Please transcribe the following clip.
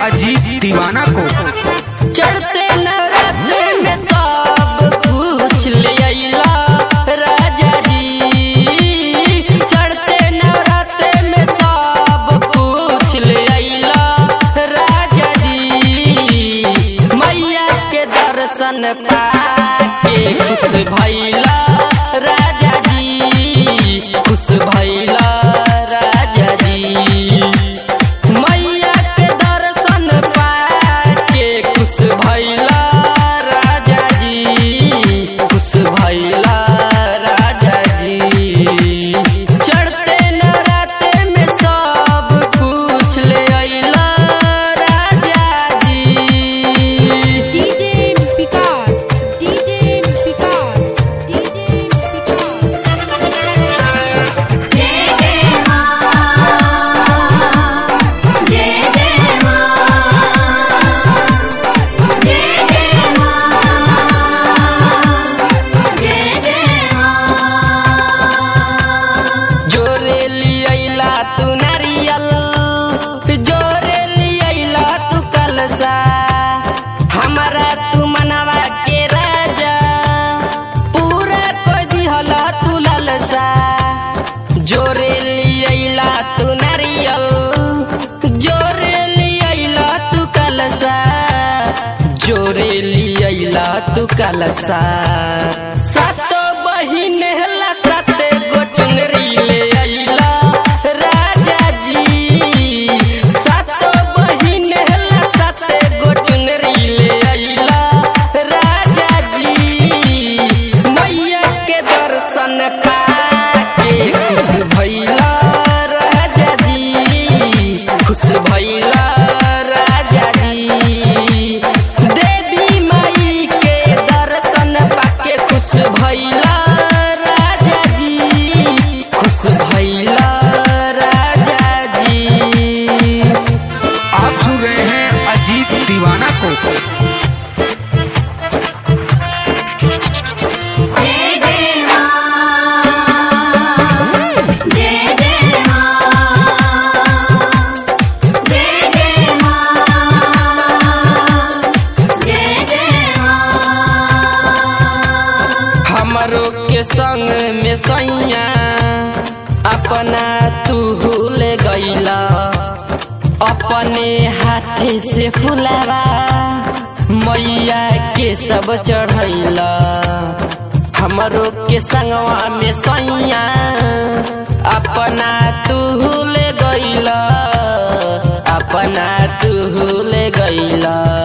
अजीत दीवाना को चढ़ते नवरात्र में सब कुछ ले अइला राजा जी चढ़ते नवरात्र में सब कुछ ले अइला राजा जी मैया के दर्शन पाके खुश भइला राजा जी खुश भइला राजा जी मैया के दर्शन पाके खुश भइला राजा जी खुश भइला राजा जी चढ़ते नराते में सब कुछ ले अइला राजा जी DJ Vikas, DJ Vikas, DJ Vikas. जोरे लियला तू नारियल जोरे लियला तू कलसा हमारा तू मनवा के राजा पूरा कोई दिहला तू ललसा जोरे लियला तू नारियल जोरे लियला तू कलसा जोरे लियला तू कलसा सातो बहिन हला साते गो चुनरी ले अइला राजा जी सातो बहिन हला साते गो चुनरी ले अइला राजा जी मैया के दर्शन पाके खुश भइला राजा जी खुश भइला राजा जी देवी माई के दर्शन पाके खुश भइला राजा जी खुश भइला राजा जी आप सुन रहे हैं अजीत दीवाना को हमरो के संग में सैया अपना तू ले गईला अपने हाथे से फुलावा मैया के सब चढ़ैला हमरो के संगवा में सैया अपना तू ले गईला अपना तू ले गईला